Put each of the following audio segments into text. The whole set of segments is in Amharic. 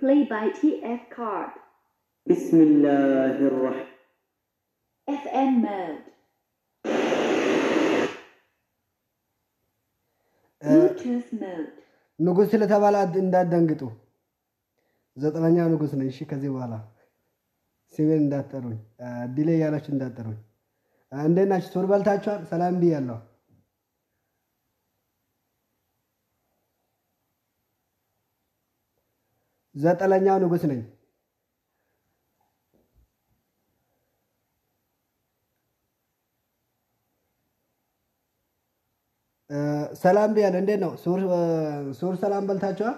play by TF card. بسم الله الرحمن FM mode. Bluetooth mode. ንጉሥ ስለተባለ አድ- እንዳትደንግጡ። ዘጠነኛው ንጉሥ ነኝ። እሺ፣ ከዚህ በኋላ ስሜን እንዳትጠሩኝ፣ ዲሌ እያላችሁ እንዳትጠሩኝ። አ፣ እንዴት ናችሁ? ሱር በልታችኋል? ሰላም ብያለሁ። ዘጠነኛው ንጉሥ ነኝ። እ፣ ሰላም ብያለሁ። እንዴት ነው ሱር እ፣ ሱር ሰላም በልታችኋል?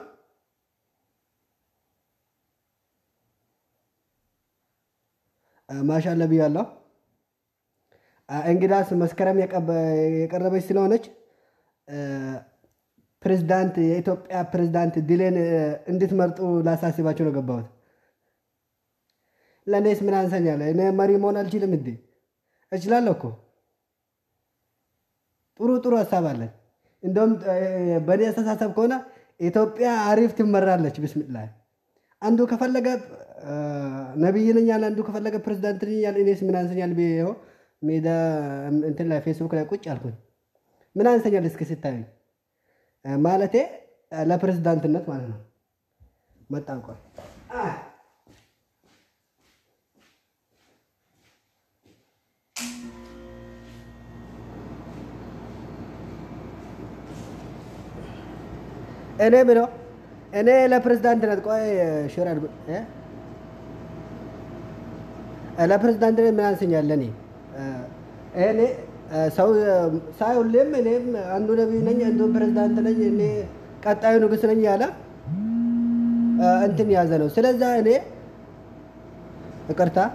እ፣ ማሻአላ ብያለሁ። አ፣ እንግዳስ መስከረም የቀበ- የቀረበች ስለሆነች እ፣ ፕሬዝዳንት የኢትዮጵያ ፕሬዝዳንት ድሌን እ፣ እንድትመርጡ ላሳስባቸው ነው ገባሁት። ለእኔስ ምን አንሰኛለ? እኔ መሪ መሆን አልችልም እንዴ? እችላለሁ እኮ ጥሩ ጥሩ ሀሳብ አለን። እንደውም እ፣ በእኔ አስተሳሰብ ከሆነ ኢትዮጵያ አሪፍ ትመራለች። ብስሚላ አንዱ ከፈለገ እ፣ ነቢይ ነኝ ያለ፣ አንዱ ከፈለገ ፕሬዝዳንት ነኝ ያለ፣ እኔስ ምን አንሰኛል? ብዬ ይኸው ሜዳ እንትን ላይ ፌስቡክ ላይ ቁጭ አልኩኝ። ምን አንሰኛል? እስኪ ስታዩኝ እ፣ ማለቴ እ፣ ለፕሬዝዳንትነት ማለት ነው። መጣን ቆይ አ፣ እኔ ምነው እኔ ለፕሬዝዳንትነት ቆይ ሽር አድርጉ እ? ለፕሬዝዳንትነት ምን አንሰኛል? እኔ እኔ ሰው ሳይ ሁሌም እኔም አንዱ ነቢይ ነኝ አንዱ ፕሬዝዳንት ነኝ እኔ ቀጣዩ ንጉሥ ነኝ ያለ እ፣ እንትን ያዘ ነው። ስለዛ እኔ ይቅርታ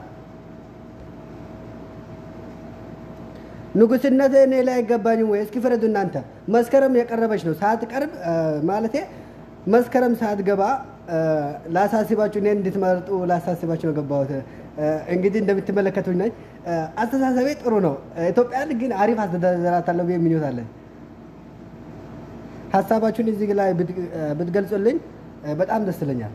ንጉስነት እኔ ላይ አይገባኝም ወይ? እስኪ ፍረዱ እናንተ። መስከረም የቀረበች ነው ሳትቀርብ እ፣ ማለቴ መስከረም ሳትገባ እ፣ ላሳስባችሁ እኔን እንድትመርጡ ላሳስባችሁ ነው ገባሁት። እ፣ እንግዲህ እንደምትመለከቱኝ ነኝ። እ፣ አስተሳሰቤ ጥሩ ነው። ኢትዮጵያን ግን አሪፍ አስተዳደራታለሁ ብዬ ምኞት አለኝ። ሀሳባችሁን እዚህ ላይ ብት- እ፣ ብትገልጹልኝ እ፣ በጣም ደስ ይለኛል።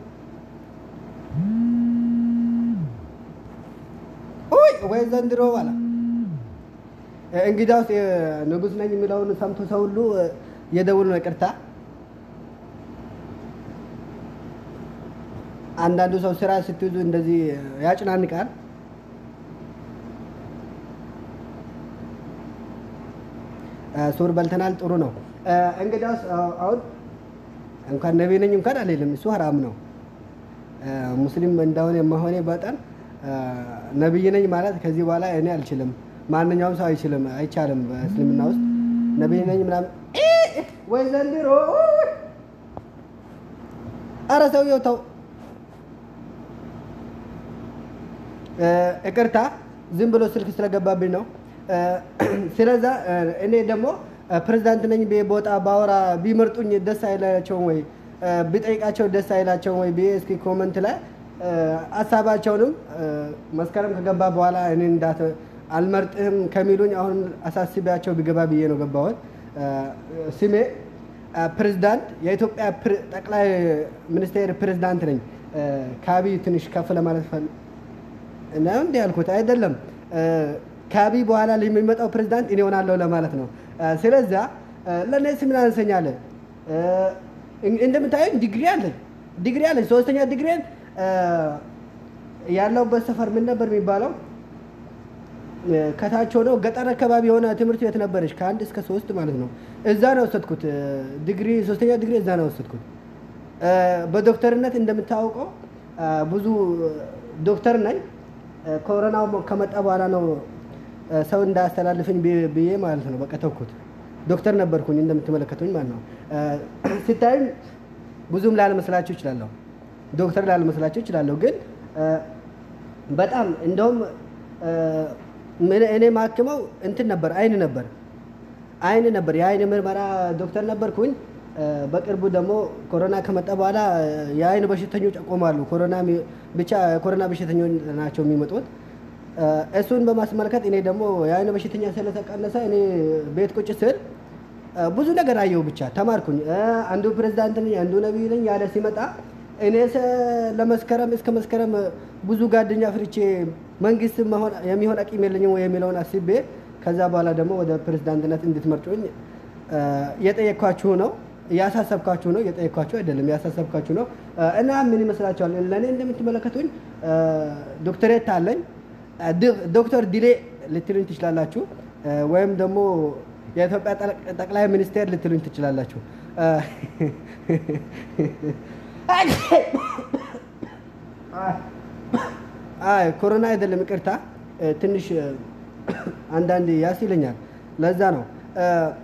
ኡይ ወይ ዘንድሮ ባላ እንግዳውስ ንጉሥ ነኝ የሚለውን ሰምቶ ሰው ሁሉ የደውሉ ነው። ይቅርታ አንዳንዱ ሰው ስራ ስትይዙ እንደዚህ ያጭናንቃል። ሱር በልተናል። ጥሩ ነው። እንግዳውስ አሁን እንኳን ነቢይ ነኝ እንኳን አልልም፣ እሱ ሀራም ነው። ሙስሊም እንደሆነ መሆኔ በጠን ነቢይ ነኝ ማለት ከዚህ በኋላ እኔ አልችልም። ማንኛውም ሰው አይችልም፣ አይቻልም። በእስልምና ውስጥ ነቢይ ነኝ ምናምን እ ወይ ዘንድሮ አረ ሰውየው ተው፣ ይቅርታ ዝም ብሎ ስልክ ስለገባብኝ ነው። ስለዛ እኔ ደግሞ ፕሬዝዳንት ነኝ ብዬ ቦታ ባወራ ቢመርጡኝ ደስ አይላቸውም ወይ ቢጠይቃቸው ደስ አይላቸውም ወይ ብዬ እስኪ ኮመንት ላይ ሀሳባቸውንም መስከረም ከገባ በኋላ እኔ እንዳት አልመርጥህም ከሚሉኝ አሁን አሳስቢያቸው ቢገባ ብዬ ነው ገባሁት። ስሜ ፕሬዝዳንት የኢትዮጵያ ጠቅላይ ሚኒስቴር ፕሬዝዳንት ነኝ። ከአብይ ትንሽ ከፍ ለማለት ፈል ነው እንዲህ ያልኩት አይደለም። ከአብይ በኋላ የሚመጣው ፕሬዝዳንት እኔ ሆናለሁ ለማለት ነው። ስለዛ ለእነሱ ምን አንሰኛለ እንደምታዩኝ ዲግሪ አለኝ ዲግሪ አለኝ ሶስተኛ ዲግሪን ያለውበት ሰፈር ምን ነበር የሚባለው? ከታች ሆነው ገጠር አካባቢ የሆነ ትምህርት ቤት ነበረች ከአንድ እስከ ሶስት ማለት ነው። እዛ ነው ወሰድኩት ዲግሪ ሶስተኛ ዲግሪ እዛ ነው ወሰድኩት። በዶክተርነት እንደምታውቀው ብዙ ዶክተር ነኝ። ኮሮናው ከመጣ በኋላ ነው ሰው እንዳያስተላልፍኝ ብዬ ማለት ነው በቃ ተውኩት። ዶክተር ነበርኩኝ እንደምትመለከቱኝ ማለት ነው። ሲታዩኝ ብዙም ላለመስላችሁ ይችላለሁ፣ ዶክተር ላለመስላችሁ ይችላለሁ። ግን በጣም እንደውም እኔ ማክመው እንትን ነበር አይን ነበር አይን ነበር የአይን ምርመራ ዶክተር ነበርኩኝ። በቅርቡ ደግሞ ኮሮና ከመጣ በኋላ የአይን በሽተኞች አቆማሉ። ኮሮና ብቻ ኮሮና በሽተኞች ናቸው የሚመጡት። እሱን በማስመልከት እኔ ደግሞ የአይን በሽተኛ ስለተቀነሰ እኔ ቤት ቁጭ ስል ብዙ ነገር አየሁ። ብቻ ተማርኩኝ። አንዱ ፕሬዝዳንት ነኝ፣ አንዱ ነቢይ ነኝ ያለ ሲመጣ እኔ ሰ- ለመስከረም እስከ መስከረም ብዙ ጓደኛ ፍርቼ መንግስት መሆን የሚሆን አቂም የለኝም ወይ የሚለውን አስቤ ከዛ በኋላ ደግሞ ወደ ፕሬዝዳንትነት እንድትመርጩኝ እ፣ የጠየኳችሁ ነው ያሳሰብኳችሁ ነው የጠየኳችሁ አይደለም ያሳሰብኳችሁ ነው እ፣ እና ምን ይመስላችኋል ለእኔ እንደምትመለከቱኝ እ፣ ዶክተሬት አለኝ እ፣ ድ- ዶክተር ዲሌ ልትሉኝ ትችላላችሁ እ፣ ወይም ደግሞ የኢትዮጵያ ጠቅ- ጠቅላይ ሚኒስቴር ልትሉኝ ትችላላችሁ እ፣ አይ ኮሮና አይደለም ይቅርታ እ፣ ትንሽ እ፣ አንዳንድ ያስ ይለኛል ለዛ ነው እ፣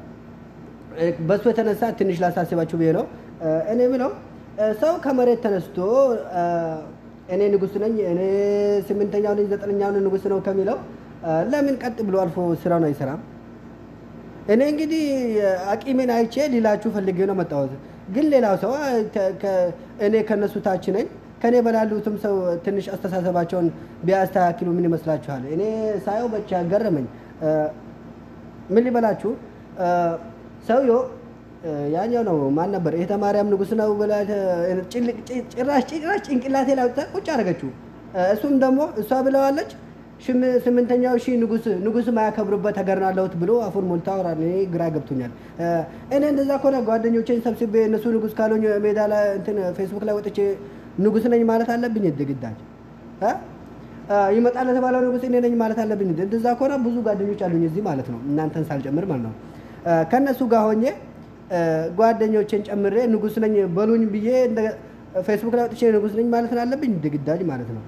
እ፣ በሱ የተነሳ ትንሽ ላሳስባችሁ ብዬ ነው እ፣ እኔ ብለው ሰው ከመሬት ተነስቶ እ፣ እኔ ንጉስ ነኝ እኔ ስምንተኛው ነኝ ዘጠነኛው ንጉስ ነው ከሚለው እ፣ ለምን ቀጥ ብሎ አልፎ ስራውን አይሰራም እኔ እንግዲህ አቂሜን አይቼ ሊላችሁ ፈልጌ ነው መጣሁት። ግን ሌላው ሰው አ፣ ከ- ከ- እኔ ከነሱ ታች ነኝ ከኔ በላሉትም ሰው ትንሽ አስተሳሰባቸውን ቢያስተካክሉ ምን ይመስላችኋል? እኔ ሳየው ብቻ ገረመኝ። እ፣ ምን ሊበላችሁ እ፣ ሰውየው እ፣ ያኛው ነው ማን ነበር? ይሄ ተማርያም ንጉስ ነው ብላ እ፣ ጭልቅ- ጭ- ጭራሽ ጭራሽ ጭንቅላቴ ላይ አውጥታ ቁጭ አደረገችው። እ፣ እሱም ደግሞ እሷ ብለዋለች ሽም- ስምንተኛው ሺህ ንጉስ ንጉስ ማያከብሩበት ሀገር ነው ያለሁት ብሎ አፉን ሞልታ አውራል። እኔ ግራ ገብቶኛል። እ፣ እኔ እንደዛ ከሆነ ጓደኞቼን ሰብስቤ እነሱ ንጉስ ካልሆኝ ሜዳ ላይ እንትን ፌስቡክ ላይ ወጥቼ ንጉስ ነኝ ማለት አለብኝ እንደ ግዳጅ እ? እ፣ ይመጣል ለተባለው ንጉስ እኔ ነኝ ማለት አለብኝ እንደ እንደዛ ከሆነ ብዙ ጓደኞች አሉኝ እዚህ ማለት ነው እናንተን ሳልጨምር ማለት ነው እ፣ ከእነሱ ጋር ሆኜ እ፣ ጓደኞቼን ጨምሬ ንጉስ ነኝ በሉኝ ብዬ እንደ ፌስቡክ ላይ ወጥቼ ንጉስ ነኝ ማለት አለብኝ እንደ ግዳጅ ማለት ነው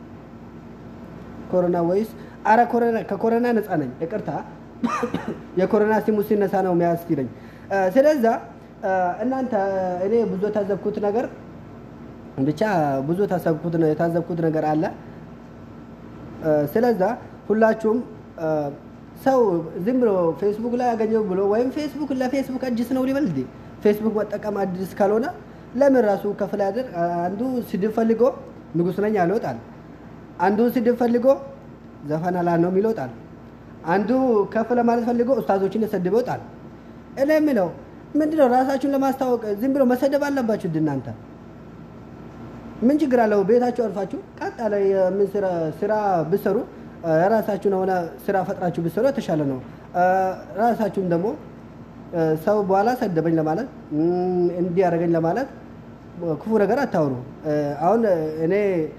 ኮሮና ወይስ አረ ኮሮና ከኮሮና ነፃ ነኝ ይቅርታ የኮሮና ሲሙ ሲነሳ ነው የሚያስችለኝ እ፣ ስለዛ እ፣ እናንተ እኔ ብዙ የታዘብኩት ነገር ብቻ ብዙ የታሰብኩት የታዘብኩት ነገር አለ እ፣ ስለዛ ሁላችሁም እ፣ ሰው ዝም ብሎ ፌስቡክ ላይ ያገኘው ብሎ ወይም ፌስቡክ ለፌስቡክ አዲስ ነው ሊበል እንዴ ፌስቡክ መጠቀም አዲስ ካልሆነ ለምን ራሱ ከፍላ ያደር አንዱ ስድብ ፈልጎ ንጉስ ነኝ ያለ ይወጣል አንዱ ስድብ ፈልጎ ዘፈን አላ ነው የሚለው ይወጣል አንዱ ከፍ ለማለት ፈልጎ ኡስታዞችን የሰድበ ይወጣል እኔ የምለው ምንድነው ራሳችሁን ለማስታወቅ ዝም ብሎ መሰደብ አለባችሁ እንደ እናንተ ምን ችግር አለው? ቤታችሁ አርፋችሁ ቀጥ ያለ የምን ስራ ስራ ብሰሩ የራሳችሁን የሆነ ስራ ፈጥራችሁ ብሰሩ የተሻለ ነው። ራሳችሁን ደግሞ ሰው በኋላ ሰደበኝ ለማለት እም፣ እንዲህ ያደረገኝ ለማለት ክፉ ነገር አታውሩ። አሁን እኔ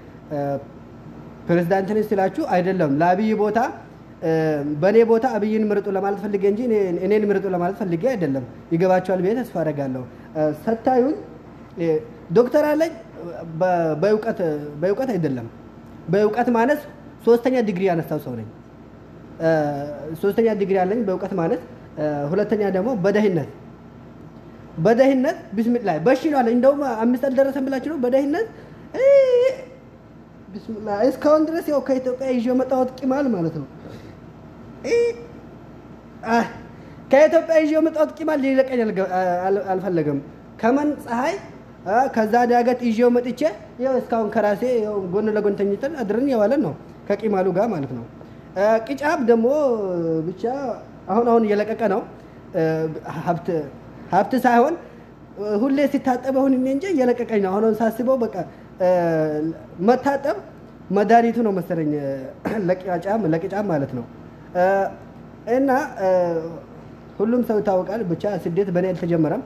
ፕሬዝዳንት ነኝ ስላችሁ አይደለም ለአብይ ቦታ በእኔ ቦታ አብይን ምርጡ ለማለት ፈልጌ እንጂ እኔ- እኔን ምርጡ ለማለት ፈልጌ አይደለም። ይገባቸዋል ብዬ ተስፋ አደርጋለሁ። ሰታዩኝ ዶክተር አለኝ በ- በእውቀት በእውቀት አይደለም በእውቀት ማነስ ሶስተኛ ዲግሪ ያነሳው ሰው ነኝ። እ፣ ሶስተኛ ዲግሪ አለኝ በእውቀት ማነስ። እ፣ ሁለተኛ ደግሞ በደህነት በደህነት ቢስሚላ በሺ ነው አለኝ። እንደውም አምስት አልደረሰም ብላችሁ ነው በደህነት እ፣ ቢስሚላ እስካሁን ድረስ ያው ከኢትዮጵያ ይዤ የመጣሁት ቂማል ማለት ነው። እ፣ አ፣ ከኢትዮጵያ ይዤ የመጣሁት ቂማል ሊለቀኝ አልገ- አል- አልፈለገም። ከመን ፀሐይ አ፣ ከዛ ዳገት ይዤው መጥቼ ያው እስካሁን ከራሴ ያው ጎን ለጎን ተኝተን አድረን የዋለን ነው ከቂማሉ ጋር ማለት ነው። አ፣ ቅጫብ ደግሞ ብቻ አሁን አሁን እየለቀቀ ነው። አ፣ ሀብት ሀብት ሳይሆን አ፣ ሁሌ ሲታጠብ አሁን እኔ እንጂ እየለቀቀኝ ነው። አሁን አሁን ሳስበው በቃ አ፣ መታጠብ መድኃኒቱ ነው መሰለኝ አ፣ ለቅጫም ለቅጫም ማለት ነው አ፣ እና አ፣ ሁሉም ሰው ይታወቃል። ብቻ ስደት በእኔ አልተጀመረም።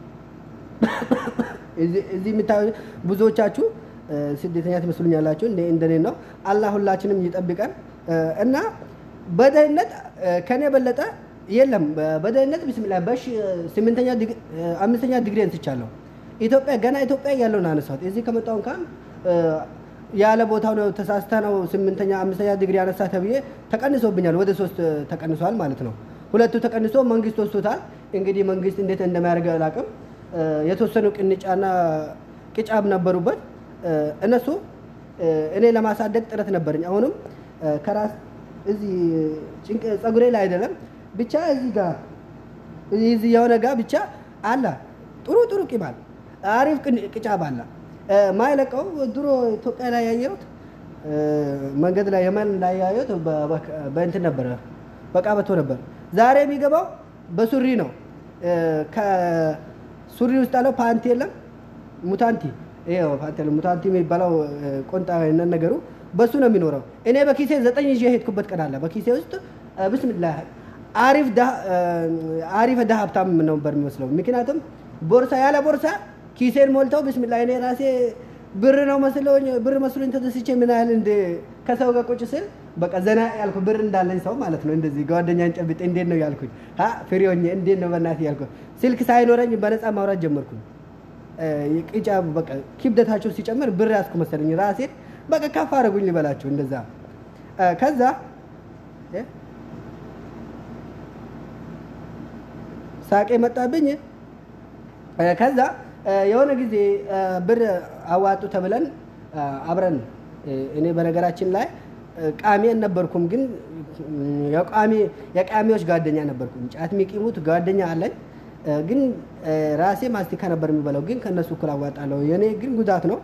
እዚህ እዚህ የምታዩ ብዙዎቻችሁ እ፣ ስደተኛ ትመስሉኛላችሁ። እንደ እንደኔ ነው። አላህ ሁላችንም ይጠብቀን እ፣ እና በደህንነት እ፣ ከኔ የበለጠ የለም። በ- በደህንነት ቢስሚላ በሽ ስምንተኛ ዲግ- እ፣ አምስተኛ ዲግሪ አንስቻለሁ። ኢትዮጵያ ገና ኢትዮጵያ ያለውን አነሳሁት። እዚህ ከመጣሁ እንኳን እ፣ ያለ ቦታው ነው ተሳስተ ነው ስምንተኛ አምስተኛ ዲግሪ አነሳ ተብዬ ተቀንሶብኛል። ወደ ሶስት እ፣ ተቀንሷል ማለት ነው። ሁለቱ ተቀንሶ መንግስት ወስቶታል። እንግዲህ መንግስት እንዴት እንደሚያደርግ አላውቅም። እ፣ የተወሰኑ ቅንጫና ቅጫብ ነበሩበት እ፣ እነሱ እ፣ እኔ ለማሳደግ ጥረት ነበረኝ። አሁንም እ፣ ከራስ እዚህ ጭንቅ ጸጉሬ ላይ አይደለም ብቻ እዚህ ጋር እዚህ የሆነ ጋር ብቻ አለ ጥሩ ጥሩ ቂባል አሪፍ ቅን- ቅጫብ አለ እ፣ ማይለቀው ድሮ ኢትዮጵያ ላይ ያየሁት እ፣ መንገድ ላይ የመን ላይ ያየሁት በ- በ- በእንትን ነበረ በቃበቶ ነበር። ዛሬ የሚገባው በሱሪ ነው። እ፣ ከሱሪ ውስጥ ያለው ፓንቲ የለም ሙታንቲ ይኸው ፓንቴል ሙታንቲ የሚባለው ቆንጣ አይነት ነገሩ በሱ ነው የሚኖረው። እኔ በኪሴ ዘጠኝ ይዤ የሄድኩበት ቀን አለ። በኪሴ ውስጥ ብስሚላህ አሪፍ አሪፍ ደሃ ሀብታም ነበር የሚመስለው። ምክንያቱም ቦርሳ ያለ ቦርሳ ኪሴን ሞልተው ብስሚላ እኔ ራሴ ብር ነው መስሎኝ ብር መስሎኝ ተደስቼ ምን ያህል እንደ ከሰው ጋር ቁጭ ስል በቃ ዘና ያልኩ ብር እንዳለኝ ሰው ማለት ነው። እንደዚህ ጓደኛን ጨብጤ እንዴት ነው ያልኩኝ፣ ሀ ፍሬ ሆኜ እንዴት ነው በእናትህ ያልኩ። ስልክ ሳይኖረኝ በነፃ ማውራት ጀመርኩኝ። ቅጫ በቃ ክብደታቸው ሲጨምር ብር ያዝኩ መሰለኝ ራሴን በቃ ከፍ አደረጉኝ ልበላችሁ እንደዛ ከዛ ሳቄ መጣብኝ። ከዛ የሆነ ጊዜ ብር አዋጡ ተብለን አብረን እኔ በነገራችን ላይ ቃሚ ነበርኩም፣ ግን የቃሚዎች ጓደኛ ነበርኩም። ጫት የሚቂሙት ጓደኛ አለኝ፣ ግን ራሴ ማስቲካ ነበር የሚበላው፣ ግን ከእነሱ እኩል አዋጣለሁ። የኔ ግን ጉዳት ነው።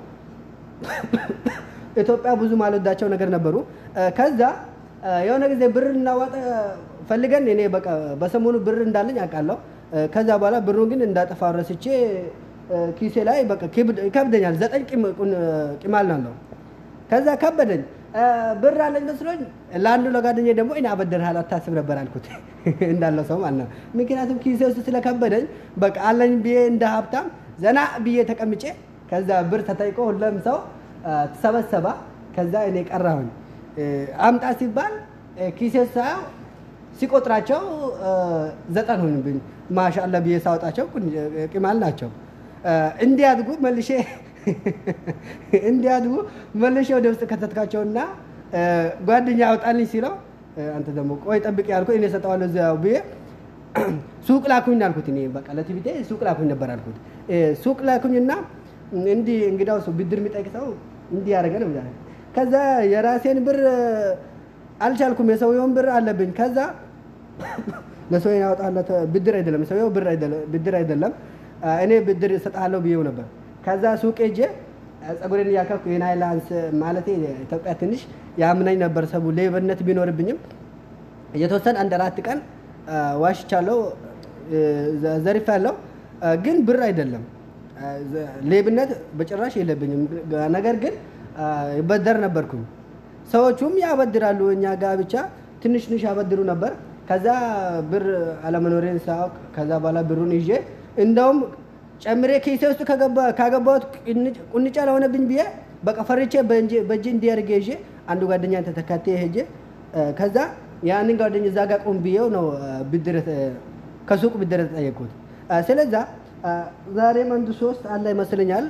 ኢትዮጵያ ብዙ ማልወዳቸው ነገር ነበሩ። ከዛ የሆነ ጊዜ ብር እናዋጣ ፈልገን እኔ በቃ በሰሞኑ ብር እንዳለኝ አውቃለሁ። ከዛ በኋላ ብሩን ግን እንዳጠፋ ረስቼ ኪሴ ላይ በቃ ይከብደኛል። ዘጠኝ ቂማል ነው። ከዛ ከበደኝ። ብር አለኝ መስሎኝ ለአንዱ ለጓደኛዬ ደግሞ እኔ አበደርሃል አታስብ ነበር አልኩት፣ እንዳለው ሰው ማለት ነው። ምክንያቱም ኪሴ ውስጥ ስለከበደኝ በቃ አለኝ ብዬ እንደ ሀብታም ዘና ብዬ ተቀምጬ ከዛ ብር ተጠይቆ ሁሉም ሰው ተሰበሰባ። ከዛ እኔ ቀራሁኝ። አምጣ ሲባል ኪሴ ሳየው ሲቆጥራቸው ዘጠን ሆንብኝ። ማሻአላ ብዬ ሳወጣቸው ቂማል ናቸው። እንዲያድጉ መልሼ እንዲያድጉ መልሼ ወደ ውስጥ ከተትካቸውና ጓደኛ አውጣልኝ ሲለው አንተ ደግሞ ቆይ ጠብቅ ያልኩ እኔ ሰጠዋለሁ እዚያው ብዬ ሱቅ ላኩኝ አልኩት። እኔ በቃ ለቲቪቴ ሱቅ ላኩኝ ነበር አልኩት። ሱቅ ላኩኝና እንዲህ እንግዳው ሰው ብድር የሚጠይቅ ሰው እንዲህ ያደረገ ነው። ከዛ የራሴን ብር አልቻልኩም። የሰውየውን ብር አለብኝ። ከዛ ለሰው ያወጣለት ብድር አይደለም፣ ሰውየው ብድር አይደለም፣ እኔ ብድር እሰጥሃለሁ ብዬው ነበር። ከዛ ሱቅ ሄጄ ጸጉሬን እያከኩ የናይላንስ ማለት ኢትዮጵያ ትንሽ ያምናኝ ነበር። ሰቡ ሌብነት ቢኖርብኝም የተወሰነ አንድ አራት ቀን ዋሽቻለሁ፣ ዘርፌያለሁ። ግን ብር አይደለም ሌብነት በጭራሽ የለብኝም። ነገር ግን ይበደር ነበርኩኝ። ሰዎቹም ያበድራሉ። እኛ ጋር ብቻ ትንሽ ትንሽ ያበድሩ ነበር። ከዛ ብር አለመኖሬን ሳያውቅ ከዛ በኋላ ብሩን ይዤ እንደውም ጨምሬ ኪሴ ውስጥ ካገባሁት ቁንጫ ለሆነብኝ ብዬ በቃ ፈርቼ በእጅ እንዲያርገ ይዤ አንዱ ጓደኛ ተተካቴ ሄጄ ከዛ ያንን ጓደኛ እዛ ጋር ቁም ብዬው ነው ብድር ከሱቅ ብድር ተጠየቅኩት። ስለዛ ዛሬም አንዱ ሶስት አለ ይመስለኛል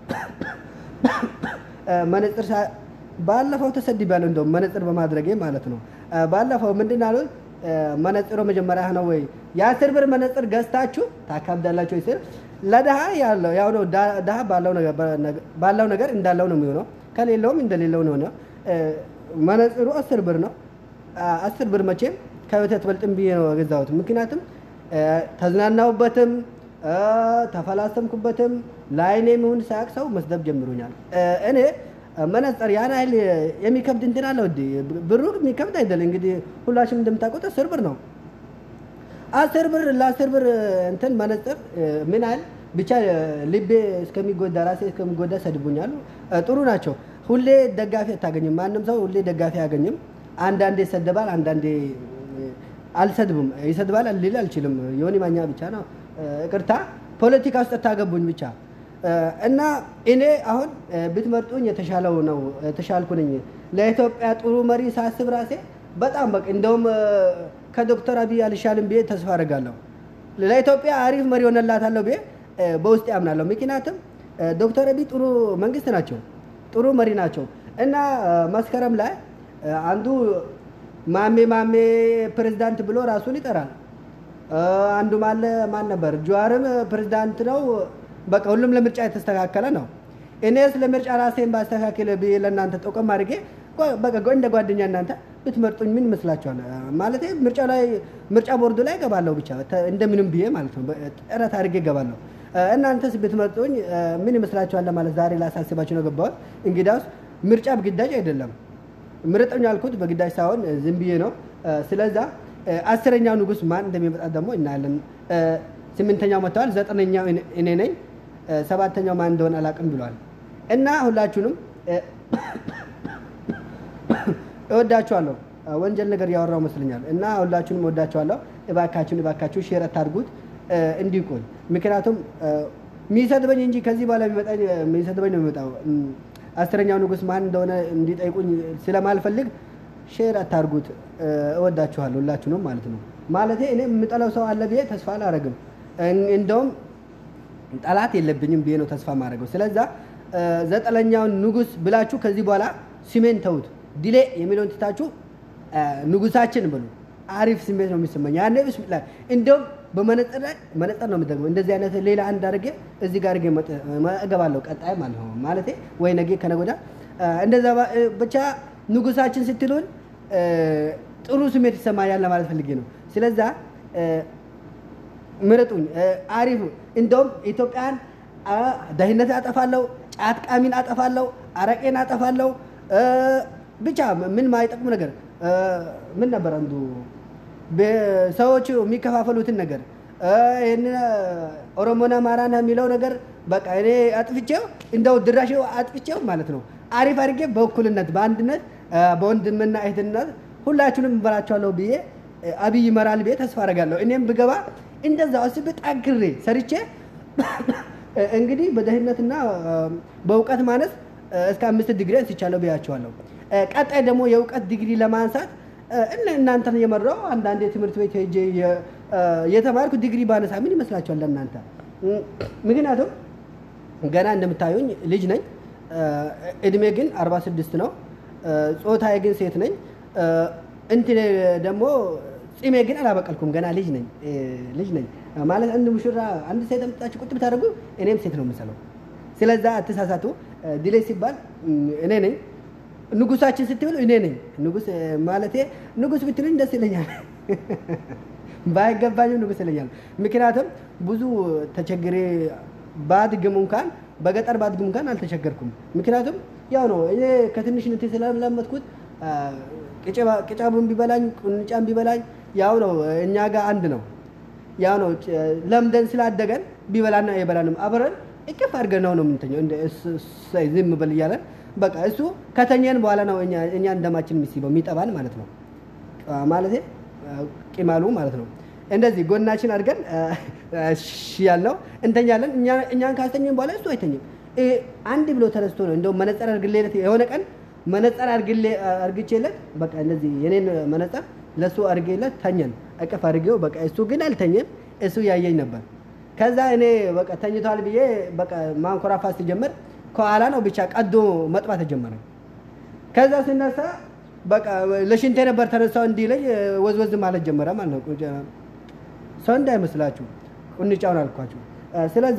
መነጽር ባለፈው ተሰድቤያለሁ። እንደውም መነጽር በማድረጌ ማለት ነው። ባለፈው ምንድን አሉት? መነጽሮ መጀመሪያ ነው ወይ የአስር ብር መነጽር ገዝታችሁ ታካብዳላችሁ ወይ ስል ለድሃ ያለው ያው ነው። ድሃ ባለው ነገር እንዳለው ነው የሚሆነው፣ ከሌለውም እንደሌለው ነው። መነጽሩ አስር ብር ነው። አስር ብር መቼም ከህይወት አትበልጥም ብዬ ነው የገዛሁት። ምክንያቱም ተዝናናሁበትም ተፈላሰምኩበትም ለአይኔ የሚሆን ሳያቅ ሰው መስደብ ጀምሮኛል። እኔ መነጽር ያን ያህል የሚከብድ እንትን አለው እንዲ ብሩ የሚከብድ አይደለም። እንግዲህ ሁላችንም እንደምታውቁት አስር ብር ነው። አስር ብር ለአስር ብር እንትን መነጽር ምን ያህል ብቻ ልቤ እስከሚጎዳ ራሴ እስከሚጎዳ ሰድቡኛሉ። ጥሩ ናቸው። ሁሌ ደጋፊ አታገኝም። ማንም ሰው ሁሌ ደጋፊ አያገኝም። አንዳንዴ ይሰደባል፣ አንዳንዴ አልሰድብም። ይሰድባል ልል አልችልም። የሆነ ማኛ ብቻ ነው ይቅርታ ፖለቲካ ውስጥ ታገቡኝ ብቻ እና እኔ አሁን ብትመርጡኝ የተሻለው ነው የተሻልኩ ነኝ። ለኢትዮጵያ ጥሩ መሪ ሳስብ ራሴ በጣም በቃ እንደውም ከዶክተር አብይ አልሻልም ብዬ ተስፋ አደርጋለሁ። ለኢትዮጵያ አሪፍ መሪ ሆነላታለሁ ብዬ በውስጥ ያምናለሁ። ምክንያቱም ዶክተር አብይ ጥሩ መንግስት ናቸው፣ ጥሩ መሪ ናቸው እና መስከረም ላይ አንዱ ማሜ ማሜ ፕሬዝዳንት ብሎ ራሱን ይጠራል። አንዱ ማለ ማን ነበር? ጀዋርም ፕሬዝዳንት ነው። በቃ ሁሉም ለምርጫ የተስተካከለ ነው። እኔስ ለምርጫ ራሴን ባስተካከለ ብዬ ለእናንተ ጠቆም አድርጌ በቃ እንደ ጓደኛ እናንተ ብትመርጡኝ ምን ይመስላችኋል? ማለት ምርጫ ላይ ምርጫ ቦርዱ ላይ እገባለሁ ብቻ እንደምንም ብዬ ማለት ነው ጥረት አድርጌ እገባለሁ። እናንተስ ብትመርጡኝ ምን ይመስላችኋል? ለማለት ዛሬ ላሳስባችሁ ነው ገባሁት። እንግዲያውስ ምርጫ በግዳጅ አይደለም። ምረጠኝ ያልኩት በግዳጅ ሳይሆን ዝም ብዬ ነው። ስለዛ አስረኛው ንጉስ ማን እንደሚመጣ ደግሞ እናያለን። ስምንተኛው መጥተዋል። ዘጠነኛው እኔ ነኝ። ሰባተኛው ማን እንደሆነ አላውቅም ብሏል። እና ሁላችሁንም እ፣ እወዳችኋለሁ። ወንጀል ነገር ያወራው መስለኛል እና ሁላችሁንም እወዳችኋለሁ። እባካችሁን እባካችሁ ሼር አታድርጉት እ፣ እንዲቆይ ምክንያቱም እ፣ የሚሰድበኝ እንጂ ከዚህ በኋላ የሚመጣኝ እ፣ የሚሰድበኝ ነው የሚመጣው። እም፣ አስረኛው ንጉሥ ማን እንደሆነ እንዲጠይቁኝ ስለማልፈልግ ሼር አታርጉት። እ፣ እወዳችኋለሁ ሁላችሁንም ማለት ነው። ማለቴ እኔ የምጠላው ሰው አለ ብዬ ተስፋ አላረግም። እን- እንደውም ጠላት የለብኝም ብዬ ነው ተስፋ ማድረገው። ስለዛ እ፣ ዘጠነኛውን ንጉሥ ብላችሁ ከዚህ በኋላ ስሜን ተውት። ዲሌ የሚለውን ትታችሁ እ፣ ንጉሳችን ብሉ። አሪፍ ስሜት ነው የሚሰማኝ። ያኔ ብስሚላ እንደውም በመነጽር ላይ መነጽር ነው የምጠቅመው። እንደዚህ አይነት ሌላ አንድ አድርጌ እዚህ ጋር አድርጌ መጥ- እገባለሁ ቀጣይ ማለት ነው ማለቴ ወይ ነገ ከነገ ወዲያ እ፣ እንደዛ ባ- እ፣ ብቻ ንጉሳችን ስትሉን እ፣ ጥሩ ስሜት ይሰማኛል ለማለት ፈልጌ ነው። ስለዛ እ፣ ምረጡኝ። እ፣ አሪፍ እንደውም ኢትዮጵያን አ፣ ደህንነት አጠፋለሁ፣ ጫት ቃሚን አጠፋለሁ፣ አረቄን አጠፋለሁ። እ፣ ብቻ ምን ማይጠቅሙ ነገር እ፣ ምን ነበር አንዱ በ- ሰዎቹ የሚከፋፈሉትን ነገር እ፣ ይህን ኦሮሞና አማራና የሚለው ነገር በቃ እኔ አጥፍቼው እንደው ድራሽው አጥፍቼው ማለት ነው አሪፍ አድርጌ በእኩልነት በአንድነት እ፣ በወንድምና እህትነት ሁላችሁንም እበላችኋለሁ ብዬ እ፣ አብይ ይመራል ብዬ ተስፋ አደርጋለሁ። እኔም ብገባ እንደዛ አስቤ ጠግሬ ሰርቼ እ፣ እንግዲህ በደህንነትና እ፣ በእውቀት ማነስ እ፣ እስከ አምስት ዲግሪ አንስቻለሁ ብያቸዋለሁ። እ፣ ቀጣይ ደግሞ የእውቀት ዲግሪ ለማንሳት እ፣ እነ እናንተን የመራው አንዳንድ የትምህርት ቤት ሄጄ የ- እ፣ የተማርኩ ዲግሪ ባነሳ ምን ይመስላችኋል ለእናንተ? እ፣ ምክንያቱም ገና እንደምታዩኝ ልጅ ነኝ። እ፣ እድሜ ግን 46 ነው። እ፣ ጾታዬ ግን ሴት ነኝ። እ፣ እንትን ደግሞ ጺሜ ግን አላበቀልኩም። ገና ልጅ ነኝ እ፣ ልጅ ነኝ ማለት አንድ ሙሽራ አንድ ሴት አምጥታችሁ ቁጭ ብታደርጉ እኔም ሴት ነው የምሰለው። ስለዛ አትሳሳቱ። እ፣ ዲሌ ሲባል እ፣ እኔ ነኝ። ንጉሳችን ስትብሉ እኔ ነኝ ንጉስ እ፣ ማለቴ ንጉስ ብትሉኝ ደስ ይለኛል። ባይገባኝም ንጉስ ይለኛል። ምክንያቱም ብዙ ተቸግሬ ባድግም እንኳን በገጠር ባድግም እንኳን አልተቸገርኩም። ምክንያቱም ያው ነው እኔ ከትንሽነቴ ስለለመድኩት አ፣ ቅጭባ- ቅጫቡን ቢበላኝ ቁንጫን ቢበላኝ ያው ነው እኛ ጋር አንድ ነው። ያው ነው ጭ- ለምደን ስላደገን ቢበላና የበላንም አብረን እቅፍ አድርገን ነው ነው የምንተኘው። እንደ እሱ- እሰይ ዝም በል እያለን በቃ እሱ ከተኘን በኋላ ነው እኛ እኛ እንደማችን የሚስበው የሚጠባን ማለት ነው አ፣ ማለቴ አ፣ ቂማሉ ማለት ነው። እንደዚህ ጎናችን አድርገን አ፣ እሺ ያልነው እንተኛለን። እኛ- እኛን ካስተኘን በኋላ እሱ አይተኝም። እ፣ አንድ ብሎ ተነስቶ ነው እንደውም መነጸር አድርግሌለት የሆነ ቀን መነጸር አድርግሌ አድርግቼለት በቃ እንደዚህ የኔን መነጸር ለእሱ አድርጌለት ተኘን። እቅፍ አድርጌው በቃ እሱ ግን አልተኘም። እሱ ያየኝ ነበር። ከዛ እኔ በቃ ተኝቷል ብዬ በቃ ማንኮራፋት ሲጀምር ከኋላ ነው ብቻ ቀዶ መጥባት ተጀመረ። ከዛ ስነሳ በቃ ለሽንቴ ነበር ተነሳው እንዲለኝ ወዝወዝ ማለት ጀመረ ማለት ነው። ቁንጫ- ሰው እንዳይመስላችሁ ቁንጫውን አልኳችሁ። አ፣ ስለዛ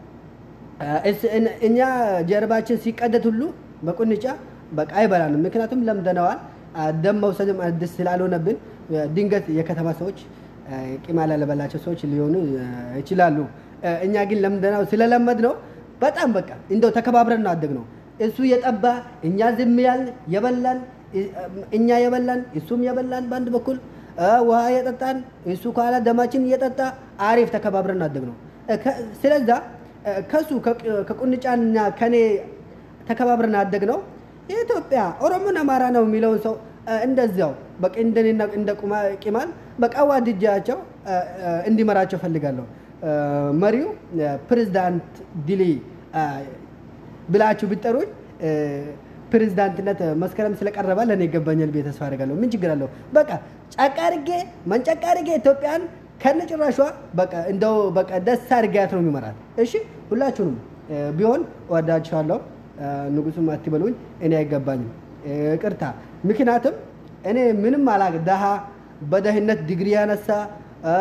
አ፣ እስ- እን- እኛ ጀርባችን ሲቀደድ ሁሉ በቁንጫ በቃ አይበላንም። ምክንያቱም ለምደነዋል። አ፣ ደም መውሰድም አዲስ ስላልሆነብን አ፣ ድንገት የከተማ ሰዎች አ፣ ቂማል ያለበላቸው ሰዎች ሊሆኑ አ፣ ይችላሉ። አ፣ እኛ ግን ለምደናው ስለለመድ ነው በጣም በቃ እንደው ተከባብረን ነው አደግ ነው። እሱ የጠባ እኛ ዝም ያልን የበላን እ- እኛ የበላን እሱም የበላን በአንድ በኩል አ፣ ውሃ የጠጣን እሱ ከኋላ ደማችን እየጠጣ አሪፍ ተከባብረን አደግ ነው። እ፣ ከ- ስለዛ እ፣ ከሱ ከቅ- ከቁንጫና ከኔ ተከባብረን አደግ ነው። የኢትዮጵያ ኦሮሞን አማራ ነው የሚለውን ሰው እ፣ እንደዚያው በቃ እንደኔና እንደ ቁማ- ቂማል በቃ ዋድጃቸው እ፣ እ፣ እንዲመራቸው ፈልጋለሁ። እ፣ መሪው እ፣ ፕሬዝዳንት ዲሊ እ፣ ብላችሁ ብጠሩኝ እ፣ ፕሬዝዳንትነት መስከረም ስለቀረበ ለእኔ ይገባኛል ብዬ ተስፋ አደርጋለሁ። ምን ችግር አለው? በቃ ጫቃ አድርጌ መንጨቃ አድርጌ ኢትዮጵያን ከነ ጭራሿ በቃ እንደው በቃ ደስ አድርጌያት ነው የሚመራት። እሺ ሁላችሁንም እ፣ ቢሆን እወዳችኋለሁ። እ፣ ንጉሱም አትበሉኝ፣ እኔ አይገባኝም። እ፣ ይቅርታ። ምክንያቱም እኔ ምንም አላቅ ደሃ በደህንነት ዲግሪ ያነሳ እ፣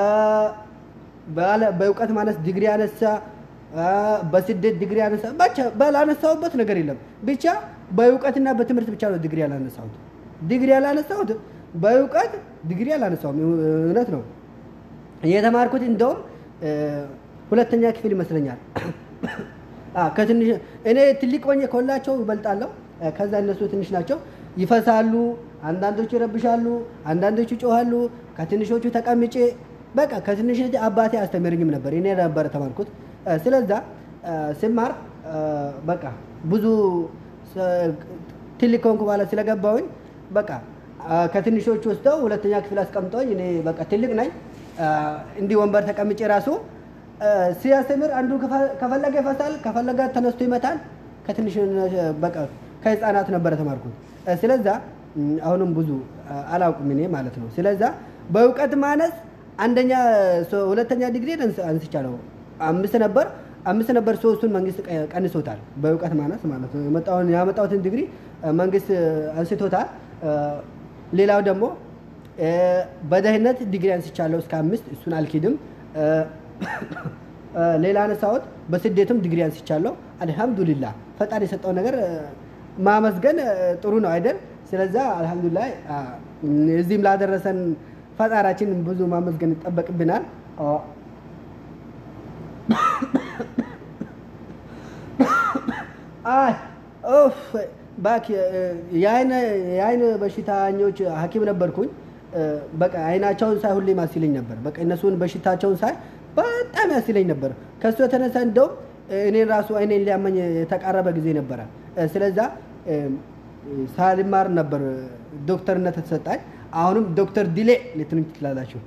ባለ- በእውቀት ማነስ ዲግሪ ያነሳ አ፣ በስደት ዲግሪ ያነሳ ብቻ ባላነሳሁበት ነገር የለም። ብቻ በእውቀትና በትምህርት ብቻ ነው ዲግሪ ያላነሳሁት። ዲግሪ ያላነሳሁት በእውቀት ዲግሪ ያላነሳሁም እውነት ነው። የተማርኩት እንደውም እ፣ ሁለተኛ ክፍል ይመስለኛል። አ፣ ከትንሽ እኔ ትልቅ ሆኜ ከሁላቸው ይበልጣለሁ። እ፣ ከዛ እነሱ ትንሽ ናቸው፣ ይፈሳሉ። አንዳንዶቹ ይረብሻሉ፣ አንዳንዶቹ ይጮሃሉ። ከትንሾቹ ተቀምጬ በቃ ከትንሽ አባቴ አስተምርኝም ነበር። እኔ ነበር ተማርኩት። እ፣ ስለዛ እ፣ ስማር እ፣ በቃ ብዙ ሰ- ትልቅ ከሆንኩ በኋላ ስለገባሁኝ በቃ አ፣ ከትንሾች ወስደው ሁለተኛ ክፍል አስቀምጠውኝ እኔ በቃ ትልቅ ነኝ አ፣ እንዲህ ወንበር ተቀምጬ ራሱ አ፣ ሲያስተምር አንዱ ከፈ- ከፈለገ ይፈሳል፣ ከፈለገ ተነስቶ ይመታል። ከትንሽ በቃ ከህፃናት ነበረ ተማርኩት። አ፣ ስለዛ ም፣ አሁንም ብዙ አ፣ አላውቅም እኔ ማለት ነው። ስለዛ በእውቀት ማነስ አንደኛ ሶ- ሁለተኛ ዲግሪ አንስቻለሁ። አምስት ነበር አምስት ነበር ሶስቱን መንግስት ቀ- ቀንሶታል። በእውቀት ማነስ ማለት ነው። የመጣውን ያመጣሁትን ዲግሪ አ፣ መንግስት አንስቶታል። አ፣ ሌላው ደግሞ አ፣ በደህንነት ዲግሪ አንስቻለሁ እስከ አምስት እሱን አልኪድም። አ፣ አ፣ ሌላ አነሳሁት በስደትም ዲግሪ አንስቻለሁ። አልሐምዱሊላ ፈጣሪ የሰጠው ነገር አ፣ ማመስገን አ፣ ጥሩ ነው አይደል? ስለዛ አልሐምዱሊላ አ፣ እዚህም ላደረሰን ፈጣራችን ብዙ ማመስገን ይጠበቅብናል። አ፣ አይ ኦፍ ባክ የአይን የአይን በሽታኞች ሐኪም ነበርኩኝ። እ፣ በቃ አይናቸውን ሳይ ሁሌ ማሲለኝ ነበር። በቃ እነሱን በሽታቸውን ሳይ በጣም ያሲለኝ ነበር። ከሱ የተነሳ እንደውም እኔን ራሱ አይኔን ሊያመኝ የተቃረበ ጊዜ ነበረ። እ፣ ስለዛ እ፣ ሳልማር ነበር ዶክተርነት የተሰጣኝ። አሁንም ዶክተር ዲሌ ልትሉኝ ትችላላችሁ።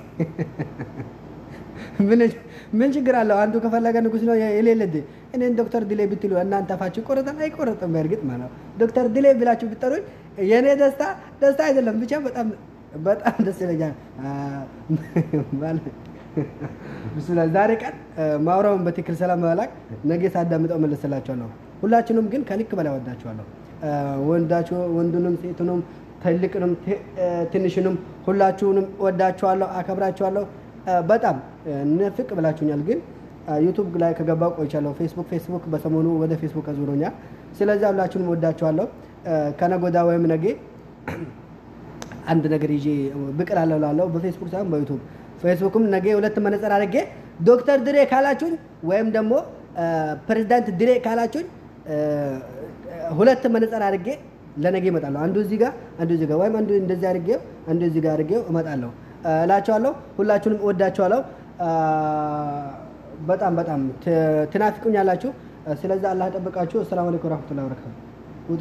ምን ምን ችግር አለው? አንዱ ከፈለገ ንጉስ ነው የሌለ እንዴ? እኔን ዶክተር ድሌ ብትሉ እናንተ አፋችሁ ይቆረጣል አይቆረጥም? በእርግጥ ማለት ነው ዶክተር ድሌ ብላችሁ ብትጠሩኝ የእኔ ደስታ ደስታ አይደለም፣ ብቻ በጣም በጣም ደስ ይለኛል። አ፣ ማለት ብስላ ዛሬ ቀን አ፣ ማውራውን በትክክል ሰላም መላክ ነገ ሳዳምጠው መለስላችኋለሁ። ሁላችንም ግን ከልክ በላይ ወዳችኋለሁ። አ፣ ወንዳችሁ ወንዱንም ሴቱንም ትልቅንም ት- አ፣ ትንሽንም ሁላችሁንም ወዳችኋለሁ፣ አከብራችኋለሁ። አ፣ በጣም አ፣ ንፍቅ ብላችሁኛል። ግን አ፣ ዩቱብ ላይ ከገባው ቆይቻለሁ። ፌስቡክ ፌስቡክ በሰሞኑ ወደ ፌስቡክ አዙሮኛል። ስለዚህ ሁላችሁንም ወዳችኋለሁ። አ፣ ከነጎዳ ወይም ነገ አንድ ነገር ይዤ ብቅ እላለሁ እላለሁ። በፌስቡክ ሳይሆን በዩቱብ ፌስቡክም ነገ ሁለት መነጽር አድርጌ ዶክተር ድሬ ካላችሁኝ ወይም ደግሞ አ፣ ፕሬዚዳንት ድሬ ካላችሁኝ አ፣ ሁለት መነጽር አድርጌ ለነገ እመጣለሁ። አንዱ እዚህ ጋር አንዱ እዚህ ጋር ወይም አንዱ እንደዚህ አድርጌው አንዱ እዚህ ጋር አድርጌው እመጣለሁ አ፣ እላችኋለሁ። ሁላችሁንም እወዳችኋለሁ። አ፣ በጣም በጣም ት- ትናፍቁኛላችሁ። አ፣ ስለዚህ አላህ ጠብቃችሁ። አሰላሙ አለይኩም ወራህመቱላሂ ወበረካቱ። ውጡ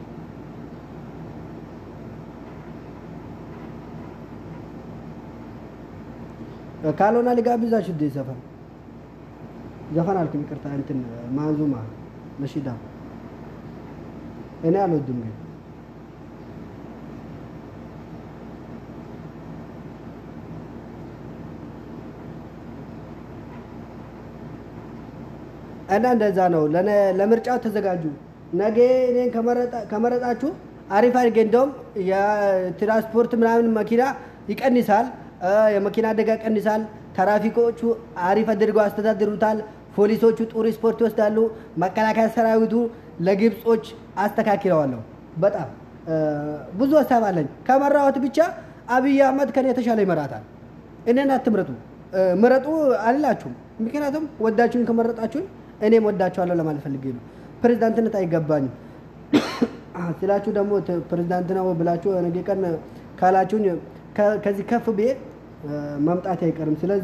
ካልሆነ ልጋብዛችሁ እንደ ዘፈን ዘፈን አልኩኝ፣ ይቅርታ እንትን ማንዙማ ነሺዳ እኔ አልወድም ግን እና እንደዛ ነው። ለነ- ለምርጫው ተዘጋጁ። ነገ እኔን ከመረጣ- ከመረጣችሁ አሪፍ አድርጌ እንደውም የትራንስፖርት ምናምን መኪና ይቀንሳል፣ እ፣ የመኪና አደጋ ይቀንሳል። ትራፊኮቹ አሪፍ አድርገው አስተዳድሩታል። ፖሊሶቹ ጥሩ ስፖርት ይወስዳሉ። መከላከያ ሰራዊቱ ለግብጾች አስተካክለዋለሁ። በጣም እ፣ ብዙ ሀሳብ አለኝ። ከመራወት ብቻ አብይ አህመድ ከኔ የተሻለ ይመራታል። እኔን አትምረጡ፣ እ፣ ምረጡ አልላችሁም። ምክንያቱም ወዳችሁኝ ከመረጣችሁኝ እኔም ወዳችኋለሁ ለማለት ፈልጌ ነው። ፕሬዚዳንትነት አይገባኝም ስላችሁ ደግሞ ት- ፕሬዚዳንት ነው ብላችሁ ነገ ቀን ካላችሁኝ ከ- ከዚህ ከፍ ብዬ እ፣ መምጣት አይቀርም። ስለዛ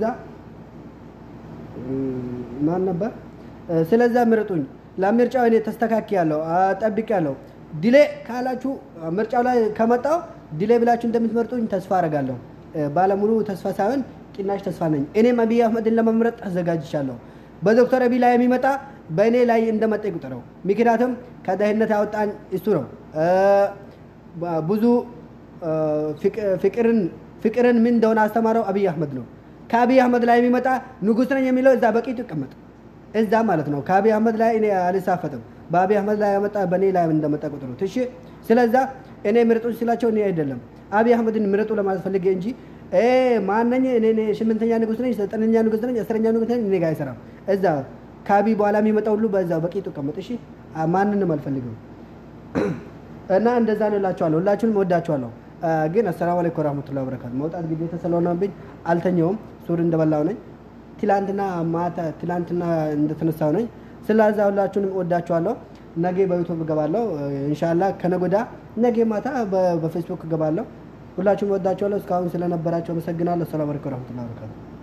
ማን ነበር? እ፣ ስለዛ ምርጡኝ። ለምርጫው እኔ ተስተካክያለሁ፣ ጠብቄያለሁ። ዲሌ ካላችሁ ምርጫው ላይ ከመጣው ዲሌ ብላችሁ እንደምትመርጡኝ ተስፋ አደርጋለሁ። እ፣ ባለሙሉ ተስፋ ሳይሆን ቅናሽ ተስፋ ነኝ። እኔም አብይ አህመድን ለመምረጥ ተዘጋጅቻለሁ። በዶክተር አብይ ላይ የሚመጣ በእኔ ላይ እንደመጣ ይቁጠረው። ምክንያቱም ከድህነት ያወጣኝ እሱ ነው። እ፣ ባ- ብዙ እ፣ ፍቅ- ፍቅርን ፍቅርን ምን እንደሆነ አስተማረው አብይ አህመድ ነው። ከአብይ አህመድ ላይ የሚመጣ ንጉስ ነኝ የሚለው እዛ በቂቱ ይቀመጥ እዛ ማለት ነው። ከአብይ አህመድ ላይ እኔ አልሳፈጥም። በአብይ አህመድ ላይ ያመጣ በእኔ ላይ እንደመጣ ቁጥሩት። እሺ፣ ስለዛ እኔ ምረጡኝ ስላቸው እኔ አይደለም አብይ አህመድን ምረጡ ለማለት ፈልጌ እንጂ እ ማነኝ እኔ እኔ ስምንተኛ ንጉስ ነኝ፣ ዘጠነኛ ንጉስ ነኝ፣ አስረኛ ንጉስ ነኝ እኔ ጋር አይሰራም። እዛ ከአብይ በኋላ የሚመጣ ሁሉ በዛ በቂቱ ይቀመጥ። እሺ፣ አ- ማንንም አልፈልግም። እና እንደዛ ነው እላችኋለሁ። ሁላችሁንም እወዳችኋለሁ። አ፣ ግን አሰላሙ አለይኩም ወራህመቱላሂ ወበረካቱ። መውጣት ግዴታ ስለሆነብኝ አልተኛውም። ሱር እንደበላው ነኝ። ትላንትና ማታ ትላንትና እንደተነሳው ነኝ። ስለዛ ሁላችሁንም እወዳችኋለሁ። ነገ በዩቱብ እገባለሁ ኢንሻአላ። ከነጎዳ ነገ ማታ በ- በፌስቡክ እገባለሁ። ሁላችሁም እወዳችኋለሁ። እስካሁን ስለነበራችሁ አመሰግናለሁ። ሰላም አለይኩም ወራህመቱላሂ ወበረካቱ።